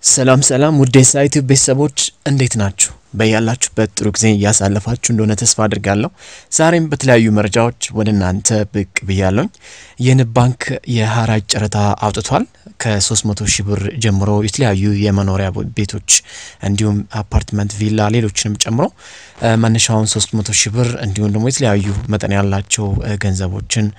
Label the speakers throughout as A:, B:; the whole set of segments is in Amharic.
A: ሰላም ሰላም ውድ የሳይት ቤተሰቦች እንዴት ናችሁ? በያላችሁበት ጥሩ ጊዜ እያሳለፋችሁ እንደሆነ ተስፋ አድርጋለሁ። ዛሬም በተለያዩ መረጃዎች ወደ እናንተ ብቅ ብያለሁኝ። የንብ ባንክ የሀራጅ ጨረታ አውጥቷል። ከ300 ሺህ ብር ጀምሮ የተለያዩ የመኖሪያ ቤቶች እንዲሁም አፓርትመንት፣ ቪላ፣ ሌሎችንም ጨምሮ መነሻውን 300 ሺህ ብር እንዲሁም ደግሞ የተለያዩ መጠን ያላቸው ገንዘቦችን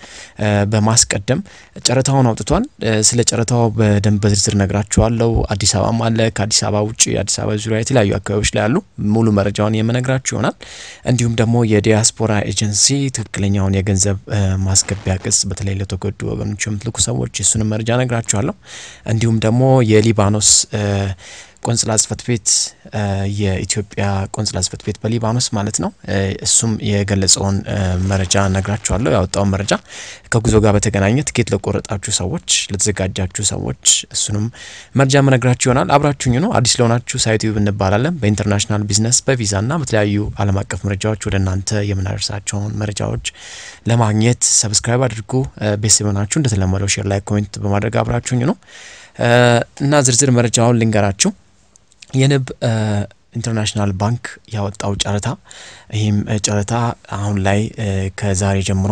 A: በማስቀደም ጨረታውን አውጥቷል። ስለ ጨረታው በደንብ በዝርዝር ነግራችኋለሁ። አዲስ አበባም አለ። ከአዲስ አበባ ውጭ አዲስ አበባ ዙሪያ የተለያዩ አካባቢዎች ላይ ያሉ ሙሉ መረጃውን የምነግራችሁ ይሆናል። እንዲሁም ደግሞ የዲያስፖራ ኤጀንሲ ትክክለኛውን የገንዘብ ማስገቢያ ቅጽ በተለይ ለተጎዱ ወገኖች የምትልኩ ሰዎች የሱንም መረጃ ነግራችኋለሁ። እንዲሁም ደግሞ የሊባኖስ ቆንጽላ ጽህፈት ቤት የኢትዮጵያ ቆንጽላ ጽህፈት ቤት በሊባኖስ ማለት ነው። እሱም የገለጸውን መረጃ ነግራችኋለሁ። ያወጣውን መረጃ ከጉዞ ጋር በተገናኘ ትኬት ለቆረጣችሁ ሰዎች፣ ለተዘጋጃችሁ ሰዎች እሱንም መረጃ መነግራችሁ ይሆናል። አብራችሁኝ ነው። አዲስ ለሆናችሁ ሳይቲዩብ እንባላለን። በኢንተርናሽናል ቢዝነስ በቪዛና በተለያዩ ዓለም አቀፍ መረጃዎች ወደ እናንተ የምናደርሳቸውን መረጃዎች ለማግኘት ሰብስክራይብ አድርጉ። ቤተሰብ ናችሁ እንደተለመደው ሼር ላይ ኮሜንት በማድረግ አብራችሁኝ ነው እና ዝርዝር መረጃውን ልንገራችሁ። የንብ ኢንተርናሽናል ባንክ ያወጣው ጨረታ ይህም ጨረታ አሁን ላይ ከዛሬ ጀምሮ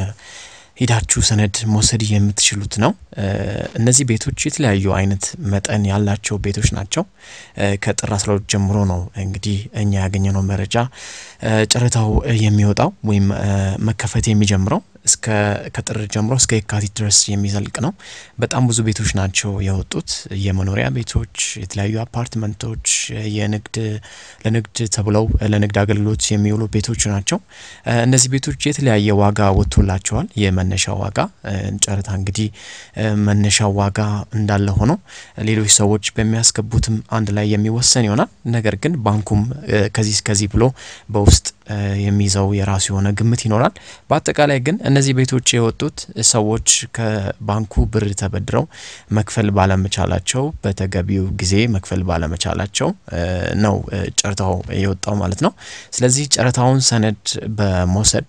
A: ሂዳችሁ ሰነድ መውሰድ የምትችሉት ነው። እነዚህ ቤቶች የተለያዩ አይነት መጠን ያላቸው ቤቶች ናቸው። ከጥር 12 ጀምሮ ነው እንግዲህ እኛ ያገኘነው መረጃ ጨረታው የሚወጣው ወይም መከፈት የሚጀምረው እስከ ከጥር ጀምሮ እስከ የካቲት ድረስ የሚዘልቅ ነው። በጣም ብዙ ቤቶች ናቸው የወጡት። የመኖሪያ ቤቶች፣ የተለያዩ አፓርትመንቶች፣ የንግድ ለንግድ ተብለው ለንግድ አገልግሎት የሚውሉ ቤቶች ናቸው። እነዚህ ቤቶች የተለያየ ዋጋ ወጥቶላቸዋል። የመነሻው ዋጋ ጨረታ እንግዲህ መነሻው ዋጋ እንዳለ ሆኖ ሌሎች ሰዎች በሚያስገቡትም አንድ ላይ የሚወሰን ይሆናል። ነገር ግን ባንኩም ከዚህ ከዚህ ብሎ በውስጥ የሚይዘው የራሱ የሆነ ግምት ይኖራል። በአጠቃላይ ግን እነዚህ ቤቶች የወጡት ሰዎች ከባንኩ ብር ተበድረው መክፈል ባለመቻላቸው በተገቢው ጊዜ መክፈል ባለመቻላቸው ነው ጨረታው የወጣው ማለት ነው። ስለዚህ ጨረታውን ሰነድ በመውሰድ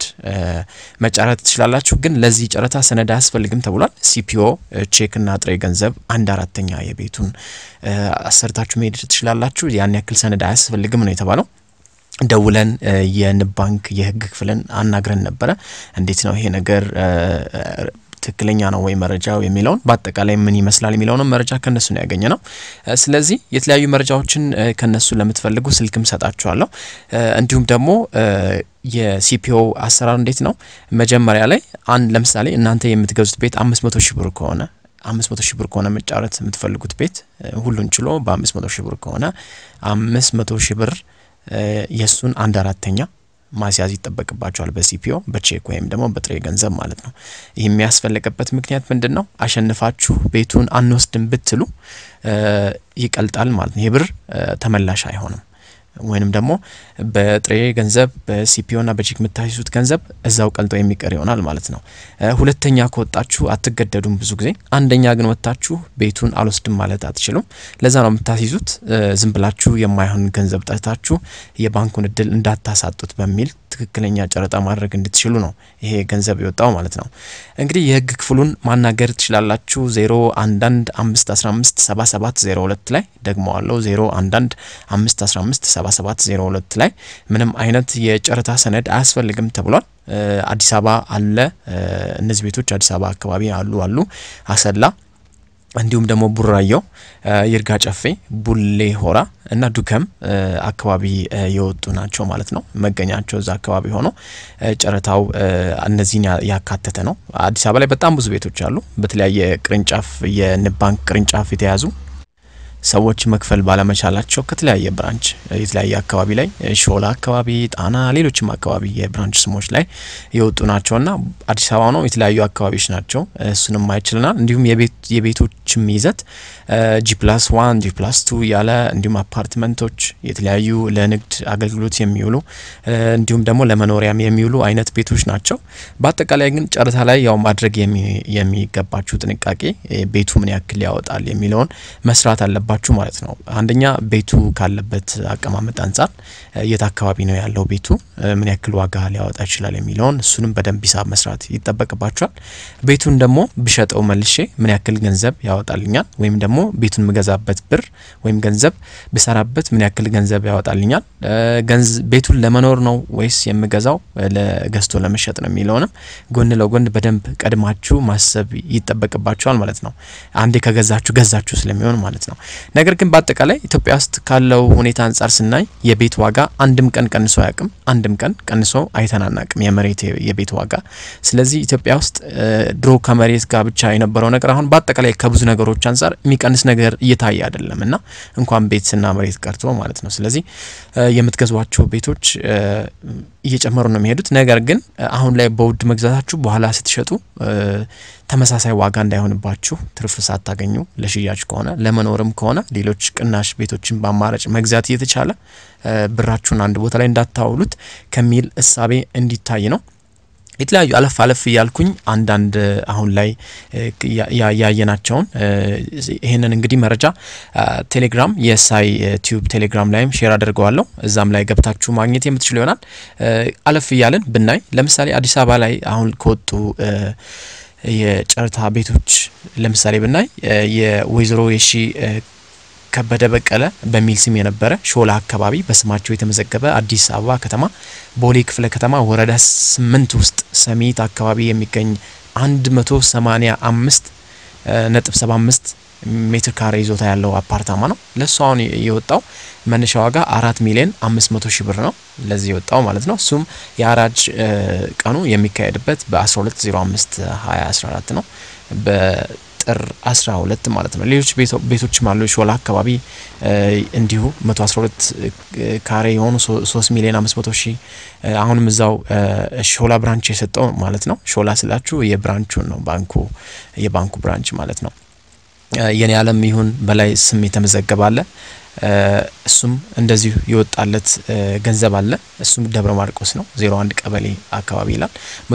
A: መጫረት ትችላላችሁ። ግን ለዚህ ጨረታ ሰነድ አያስፈልግም ተብሏል። ሲፒኦ ቼክና ጥሬ ገንዘብ አንድ አራተኛ የቤቱን አሰርታችሁ መሄድ ትችላላችሁ። ያን ያክል ሰነድ አያስፈልግም ነው የተባለው። ደውለን የንብ ባንክ የሕግ ክፍልን አናግረን ነበረ። እንዴት ነው ይሄ ነገር ትክክለኛ ነው ወይ መረጃው የሚለውን በአጠቃላይ ምን ይመስላል የሚለውንም መረጃ ከነሱ ነው ያገኘ ነው። ስለዚህ የተለያዩ መረጃዎችን ከነሱ ለምትፈልጉ ስልክም ሰጣችኋለሁ። እንዲሁም ደግሞ የሲፒኦ አሰራር እንዴት ነው? መጀመሪያ ላይ አንድ ለምሳሌ እናንተ የምትገዙት ቤት አምስት መቶ ሺህ ብር ከሆነ አምስት መቶ ሺህ ብር ከሆነ መጫረት የምትፈልጉት ቤት ሁሉን ችሎ በአምስት መቶ ሺህ ብር ከሆነ አምስት መቶ ሺህ ብር የእሱን አንድ አራተኛ ማስያዝ ይጠበቅባቸዋል በሲፒኦ በቼክ ወይም ደግሞ በጥሬ ገንዘብ ማለት ነው። ይህ የሚያስፈልግበት ምክንያት ምንድን ነው? አሸንፋችሁ ቤቱን አንወስድም ብትሉ ይቀልጣል ማለት ነው። ይህ ብር ተመላሽ አይሆንም። ወይንም ደግሞ በጥሬ ገንዘብ በሲፒኦና በቼክ የምታሲሱት ገንዘብ እዛው ቀልጦ የሚቀር ይሆናል ማለት ነው። ሁለተኛ ከወጣችሁ አትገደዱም። ብዙ ጊዜ አንደኛ ግን ወጥታችሁ ቤቱን አልወስድም ማለት አትችሉም። ለዛ ነው የምታሲዙት። ዝም ብላችሁ የማይሆን ገንዘብ ጠርታችሁ የባንኩን እድል እንዳታሳጡት በሚል ትክክለኛ ጨረታ ማድረግ እንድትችሉ ነው ይሄ ገንዘብ የወጣው ማለት ነው። እንግዲህ የህግ ክፍሉን ማናገር ትችላላችሁ። ዜሮ አንዳንድ አምስት አስራ አምስት ሰባ ሰባት ዜሮ ሁለት ላይ ደግመዋለሁ። ዜሮ አንዳንድ አምስት አስራ አምስት ሰባ ሰባት ዜሮ ሁለት ላይ ምንም አይነት የጨረታ ሰነድ አያስፈልግም ተብሏል። አዲስ አበባ አለ። እነዚህ ቤቶች አዲስ አበባ አካባቢ አሉ አሉ አሰላ እንዲሁም ደግሞ ቡራየው፣ ይርጋ ጨፌ፣ ቡሌ ሆራ እና ዱከም አካባቢ የወጡ ናቸው ማለት ነው። መገኛቸው እዛ አካባቢ ሆኖ ጨረታው እነዚህን ያካተተ ነው። አዲስ አበባ ላይ በጣም ብዙ ቤቶች አሉ። በተለያየ ቅርንጫፍ የንብ ባንክ ቅርንጫፍ የተያዙ ሰዎች መክፈል ባለመቻላቸው ከተለያየ ብራንች የተለያየ አካባቢ ላይ ሾላ አካባቢ፣ ጣና፣ ሌሎችም አካባቢ የብራንች ስሞች ላይ የወጡ ናቸውና አዲስ አበባ ነው የተለያዩ አካባቢዎች ናቸው። እሱንም ማየት ችለናል። እንዲሁም የቤቶችም ይዘት ጂ ፕላስ ዋን ጂ ፕላስ ቱ ያለ እንዲሁም አፓርትመንቶች የተለያዩ ለንግድ አገልግሎት የሚውሉ እንዲሁም ደግሞ ለመኖሪያም የሚውሉ አይነት ቤቶች ናቸው። በአጠቃላይ ግን ጨረታ ላይ ያው ማድረግ የሚገባችሁ ጥንቃቄ ቤቱ ምን ያክል ያወጣል የሚለውን መስራት አለባችሁ የሚጠበቅባችሁ ማለት ነው። አንደኛ ቤቱ ካለበት አቀማመጥ አንጻር የት አካባቢ ነው ያለው ቤቱ፣ ምን ያክል ዋጋ ሊያወጣ ይችላል የሚለውን እሱንም በደንብ ሂሳብ መስራት ይጠበቅባችኋል። ቤቱን ደግሞ ብሸጠው መልሼ ምን ያክል ገንዘብ ያወጣልኛል፣ ወይም ደግሞ ቤቱን የምገዛበት ብር ወይም ገንዘብ ብሰራበት ምን ያክል ገንዘብ ያወጣልኛል፣ ቤቱን ለመኖር ነው ወይስ የምገዛው ለገዝቶ ለመሸጥ ነው የሚለውንም ጎን ለጎን በደንብ ቀድማችሁ ማሰብ ይጠበቅባችኋል ማለት ነው። አንዴ ከገዛችሁ ገዛችሁ ስለሚሆን ማለት ነው። ነገር ግን በአጠቃላይ ኢትዮጵያ ውስጥ ካለው ሁኔታ አንጻር ስናይ የቤት ዋጋ አንድም ቀን ቀንሶ አያውቅም። አንድም ቀን ቀንሶ አይተናናቅም የመሬት የቤት ዋጋ። ስለዚህ ኢትዮጵያ ውስጥ ድሮ ከመሬት ጋር ብቻ የነበረው ነገር አሁን በአጠቃላይ ከብዙ ነገሮች አንጻር የሚቀንስ ነገር እየታየ አይደለም እና እንኳን ቤትና መሬት ቀርቶ ማለት ነው። ስለዚህ የምትገዟቸው ቤቶች እየጨመሩ ነው የሚሄዱት። ነገር ግን አሁን ላይ በውድ መግዛታችሁ በኋላ ስትሸጡ ተመሳሳይ ዋጋ እንዳይሆንባችሁ ትርፍ ሳታገኙ ለሽያጭ ከሆነ ለመኖርም ከሆነ ሌሎች ቅናሽ ቤቶችን በአማራጭ መግዛት እየተቻለ ብራችሁን አንድ ቦታ ላይ እንዳታውሉት ከሚል እሳቤ እንዲታይ ነው። የተለያዩ አለፍ አለፍ እያልኩኝ አንዳንድ አሁን ላይ ያየናቸውን ይህንን እንግዲህ መረጃ ቴሌግራም የሳይ ቲዩብ ቴሌግራም ላይም ሼር አድርገዋለሁ። እዛም ላይ ገብታችሁ ማግኘት የምትችሉ ይሆናል። አለፍ እያልን ብናይ ለምሳሌ አዲስ አበባ ላይ አሁን ከወጡ የጨረታ ቤቶች ለምሳሌ ብናይ የወይዘሮ የሺ ከበደ በቀለ በሚል ስም የነበረ ሾላ አካባቢ በስማቸው የተመዘገበ አዲስ አበባ ከተማ ቦሌ ክፍለ ከተማ ወረዳ ስምንት ውስጥ ሰሚት አካባቢ የሚገኝ አንድ መቶ ሰማኒያ አምስት ነጥብ ሰባ አምስት ሜትር ካሬ ይዞታ ያለው አፓርታማ ነው። ለእሱ አሁን የወጣው መነሻ ዋጋ አራት ሚሊዮን አምስት መቶ ሺህ ብር ነው ለዚህ የወጣው ማለት ነው። እሱም የአራጅ ቀኑ የሚካሄድበት በ12 05 2014 ነው በጥር 12 ማለት ነው። ሌሎች ቤቶችም አሉ። ሾላ አካባቢ እንዲሁ 112 ካሬ የሆኑ 3 ሚሊዮን 500 ሺህ አሁንም እዛው ሾላ ብራንች የሰጠው ማለት ነው። ሾላ ስላችሁ የብራንቹን ነው ባንኩ የባንኩ ብራንች ማለት ነው። የኔ ዓለም ይሁን በላይ ስም የተመዘገበ አለ። እሱም እንደዚሁ የወጣለት ገንዘብ አለ። እሱም ደብረ ማርቆስ ነው 01 ቀበሌ አካባቢ ይላል።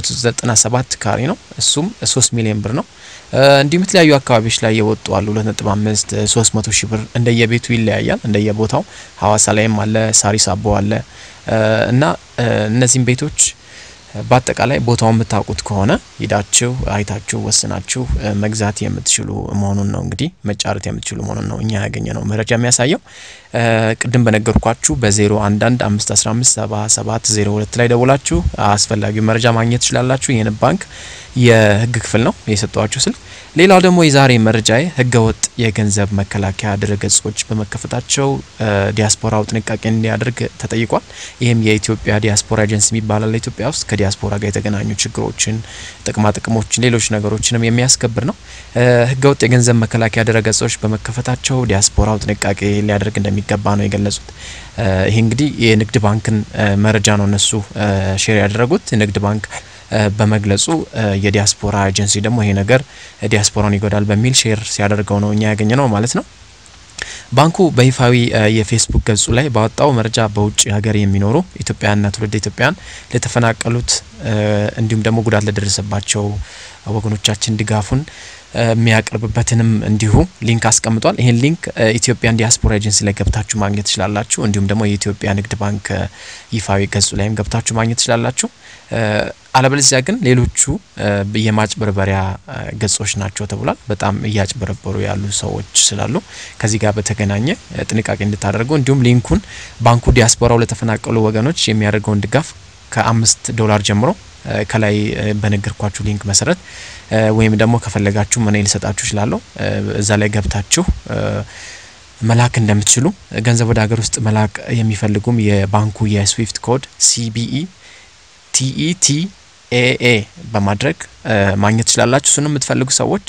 A: 197 ካሬ ነው። እሱም 3 ሚሊዮን ብር ነው። እንዲሁም የተለያዩ አካባቢዎች ላይ የወጡ አሉ 2.5 300 ሺህ ብር እንደየቤቱ ይለያያል፣ እንደየቦታው ሀዋሳ ላይም አለ፣ ሳሪስ አቦ አለ እና እነዚህም ቤቶች በአጠቃላይ ቦታውን የምታውቁት ከሆነ ሂዳችሁ አይታችሁ ወስናችሁ መግዛት የምትችሉ መሆኑን ነው እንግዲህ መጫረት የምትችሉ መሆኑን ነው እኛ ያገኘ ነው መረጃ የሚያሳየው። ቅድም በነገርኳችሁ በ011 515 77 02 ላይ ደውላችሁ አስፈላጊው መረጃ ማግኘት ትችላላችሁ። ይህን ባንክ የህግ ክፍል ነው የሰጠዋችሁ ስልክ። ሌላው ደግሞ የዛሬ መረጃዬ ህገወጥ የገንዘብ መከላከያ ድረገጾች በመከፈታቸው ዲያስፖራው ጥንቃቄ እንዲያደርግ ተጠይቋል። ይህም የኢትዮጵያ ዲያስፖራ ኤጀንሲ የሚባላል ኢትዮጵያ ውስጥ ከዲያስፖራ ጋር የተገናኙ ችግሮችን፣ ጥቅማ ጥቅሞችን፣ ሌሎች ነገሮችንም የሚያስከብር ነው። ህገወጥ የገንዘብ መከላከያ ድረገጾች በመከፈታቸው ዲያስፖራው ጥንቃቄ ሊያደርግ እንደሚገባ ነው የገለጹት። ይህ እንግዲህ የንግድ ባንክን መረጃ ነው እነሱ ሼር ያደረጉት ንግድ ባንክ በመግለጹ የዲያስፖራ ኤጀንሲ ደግሞ ይሄ ነገር ዲያስፖራን ይጎዳል በሚል ሼር ሲያደርገው ነው እኛ ያገኘ ነው ማለት ነው። ባንኩ በይፋዊ የፌስቡክ ገጹ ላይ ባወጣው መረጃ በውጭ ሀገር የሚኖሩ ኢትዮጵያውያንና ትውልደ ኢትዮጵያውያን ለተፈናቀሉት እንዲሁም ደግሞ ጉዳት ለደረሰባቸው ወገኖቻችን ድጋፉን የሚያቀርብበትንም እንዲሁ ሊንክ አስቀምጧል። ይህን ሊንክ ኢትዮጵያን ዲያስፖራ ኤጀንሲ ላይ ገብታችሁ ማግኘት ትችላላችሁ። እንዲሁም ደግሞ የኢትዮጵያ ንግድ ባንክ ይፋዊ ገጹ ላይም ገብታችሁ ማግኘት ትችላላችሁ። አለበለዚያ ግን ሌሎቹ የማጭበርበሪያ ገጾች ናቸው ተብሏል። በጣም እያጭበረበሩ ያሉ ሰዎች ስላሉ ከዚህ ጋር በተገናኘ ጥንቃቄ እንድታደርጉ እንዲሁም ሊንኩን ባንኩ ዲያስፖራው ለተፈናቀሉ ወገኖች የሚያደርገውን ድጋፍ ከአምስት ዶላር ጀምሮ ከላይ በነገርኳችሁ ሊንክ መሰረት ወይም ደግሞ ከፈለጋችሁ እኔ ልሰጣችሁ እችላለሁ እዛ ላይ ገብታችሁ መላክ እንደምትችሉ ገንዘብ ወደ ሀገር ውስጥ መላክ የሚፈልጉም የባንኩ የስዊፍት ኮድ ሲቢኢ ቲኢቲ ኤኤ በማድረግ ማግኘት ትችላላችሁ። እሱንም የምትፈልጉ ሰዎች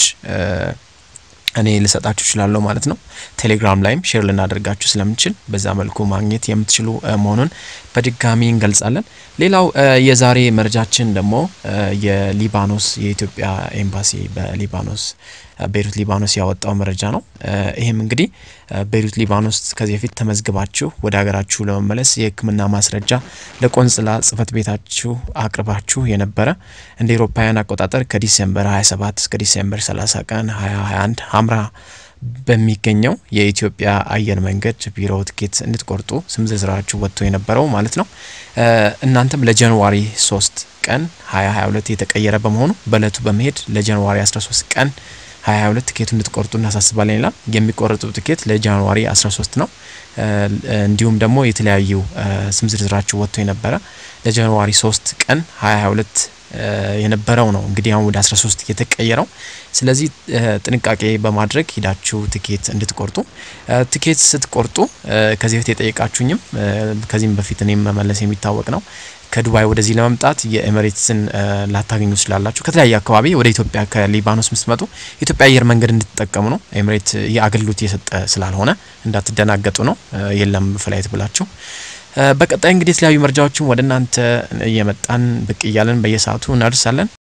A: እኔ ልሰጣችሁ እችላለሁ ማለት ነው። ቴሌግራም ላይም ሼር ልናደርጋችሁ ስለምንችል በዛ መልኩ ማግኘት የምትችሉ መሆኑን በድጋሚ እንገልጻለን። ሌላው የዛሬ መረጃችን ደግሞ የሊባኖስ የኢትዮጵያ ኤምባሲ በሊባኖስ ቤይሩት ሊባኖስ ያወጣው መረጃ ነው። ይህም እንግዲህ ቤይሩት ሊባኖስ ከዚህ በፊት ተመዝግባችሁ ወደ ሀገራችሁ ለመመለስ የሕክምና ማስረጃ ለቆንጽላ ጽሕፈት ቤታችሁ አቅርባችሁ የነበረ እንደ ኤሮፓውያን አቆጣጠር ከዲሴምበር 27 እስከ ዲሴምበር 30 ቀን 2021 ሀምራ በሚገኘው የኢትዮጵያ አየር መንገድ ቢሮ ትኬት እንድትቆርጡ ስም ዝርዝራችሁ ወጥቶ የነበረው ማለት ነው። እናንተም ለጃንዋሪ 3 ቀን 2022 የተቀየረ በመሆኑ በእለቱ በመሄድ ለጃንዋሪ 13 ቀን 2022 ትኬቱ እንድትቆርጡ እናሳስባለን ይላል። የሚቆረጡ ትኬት ለጃንዋሪ 13 ነው። እንዲሁም ደግሞ የተለያዩ ስም ዝርዝራችሁ ወጥቶ የነበረ ለጃንዋሪ 3 ቀን 2022 የነበረው ነው እንግዲህ አሁን ወደ 13 የተቀየረው። ስለዚህ ጥንቃቄ በማድረግ ሂዳችሁ ትኬት እንድትቆርጡ። ትኬት ስትቆርጡ ከዚህ በፊት የጠየቃችሁኝም ከዚህም በፊት እኔም መመለስ የሚታወቅ ነው። ከዱባይ ወደዚህ ለመምጣት የኤምሬትስን ላታገኙ ስላላችሁ ከተለያየ አካባቢ ወደ ኢትዮጵያ ከሊባኖስ ምስትመጡ የኢትዮጵያ አየር መንገድ እንድትጠቀሙ ነው። ኤምሬት የአገልግሎት እየሰጠ ስላልሆነ እንዳትደናገጡ ነው። የለም ፍላይት ብላችሁ በቀጣይ እንግዲህ የተለያዩ መረጃዎችን ወደ እናንተ እየመጣን ብቅ እያለን በየሰዓቱ እናደርሳለን።